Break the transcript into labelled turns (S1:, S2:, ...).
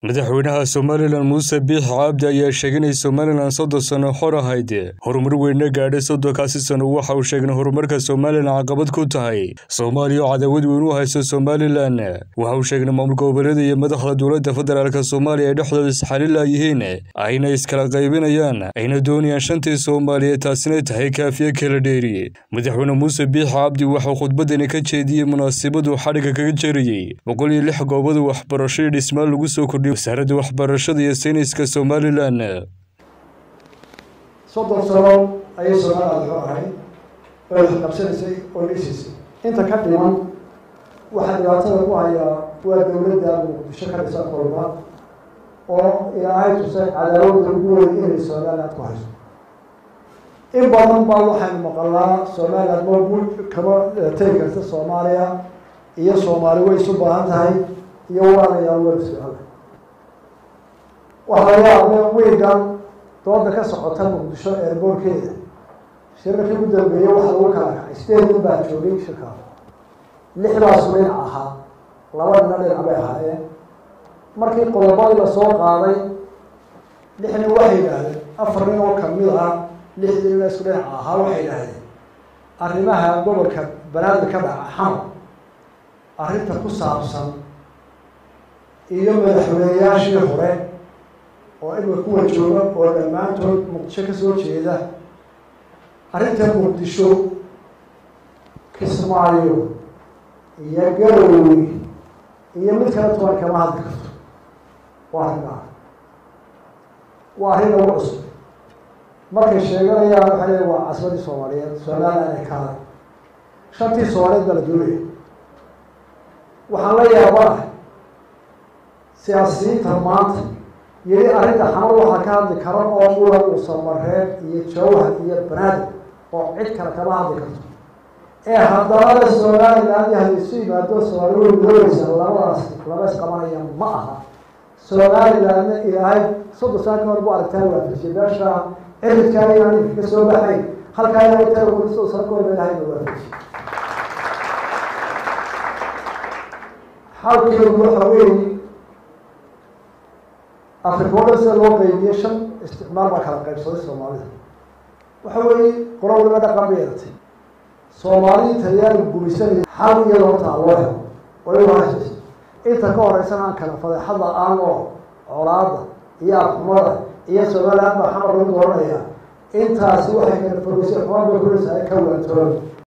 S1: madaxweynaha somalilan muuse biix cabdi ayaa sheegay inay somalilan soddon sano xor ahayd horumar weyne gaadhay soddonkaasi sano waxa uu sheegay in horumarka somalilan caqabad ku tahay soomaaliya oo cadaawad weyn u hayso somalilan waxa uu sheegay in maamul goboleeda iyo madaxda dowladda federaalk soomaaliya ay dhexdooda isxalila yihiin ayna iskala qaybinayaan ayna doonayaan shantii soomaaliyeed taasina tahay kaafiye kala dheeri madaxweyne muuse biix cabdi waxauu khudbadani ka jeediyey munaasabadu xadhigga kaga jarayey boqol iyo lix goobada waxbarasho iyo dhismaal lagu soo kordhiyay wasaaradda waxbarashada iyo sayniska somalilan
S2: soddon sano ayay somaliland xor ahayd oo wax qabsanaysay oo dhisaysay inta ka dhiman waxaa dhibaatada ku hayaa waa dowladda muqdisho ka dhisan kolba oo ilaahay tusay cadaawadda ugu weyn inay somaliland ku hayso in badan baa waxaynu maqalnaa somaliland ma kama tegi karta soomaaliya iyo soomaali way isu baahan tahay iyo walaalayaal waa su-aala waxaa laga yaabay wiigan dooda ka socota muqdisho eerboorkeeda shirarkii ugu dambeeyey waxa lagu kala kacay sideed nin baa joogay shirkaas lixdaasu dhinac ahaa laba nina dhinac bay ahaayeen markii qodobadii lasoo qaaday lix nin waxay yidhaahdeen afar nin oo kamid ah lixdii nina isku dhinaca ahaa waxay yidhaahdeen arrimaha gobolka banaadir ka dhaca xamar arrinta ku saabsan iyo madaxweyneyaashii hore oo imika kuwa jooga oo dhammaantood muqdisho kasoo jeeda arrinta muqdisho kismaayo iyo garowe iyo mid kale toban kama hadli karto waa arrinaa waa arrin lagu cusub markay sheeganayaan waxay leeyiin waa casbadii soomaaliyeed somaliland ay kaalay shantii soomaaliyeed baa la doonaya waxaan la yaabanahay siyaasiyiinta maanta yiri arrinta xamar waxaa ka hadli kara oo mulan uusamareeb iyo jawhar iyo banaadir oo cid kale kama hadli karto ee haddana somaliland hadaysu yimaado soomaali way midoobeysa labadaas laba isqabanaya ma aha somalilandna ilaahay soddon saan ka hor bu aragtaa waafajiyay meesha ciridkaa inaan ka soo baxay halkaa inay tahay soddon saan ka hor ba ilahay na waafajiyay xalkeedu waxa weeye afrika o dhan sida loo qeybiye shan isticmaal baa kala qaybsaday soomaalida waxa weeye qolo waliba dhaqan bay yeelatay soomaalidii talyaaniga gumaysanaya xal iyo loortaa loo helo waliba haysa inta ka horeysana aan kala fadeexada aan oo colaada iyo afxumada iyo somaliland baa xamar lagu dooranaya intaasi waxay kala fogeysay xumaan bay kuraysa ay ka waantooba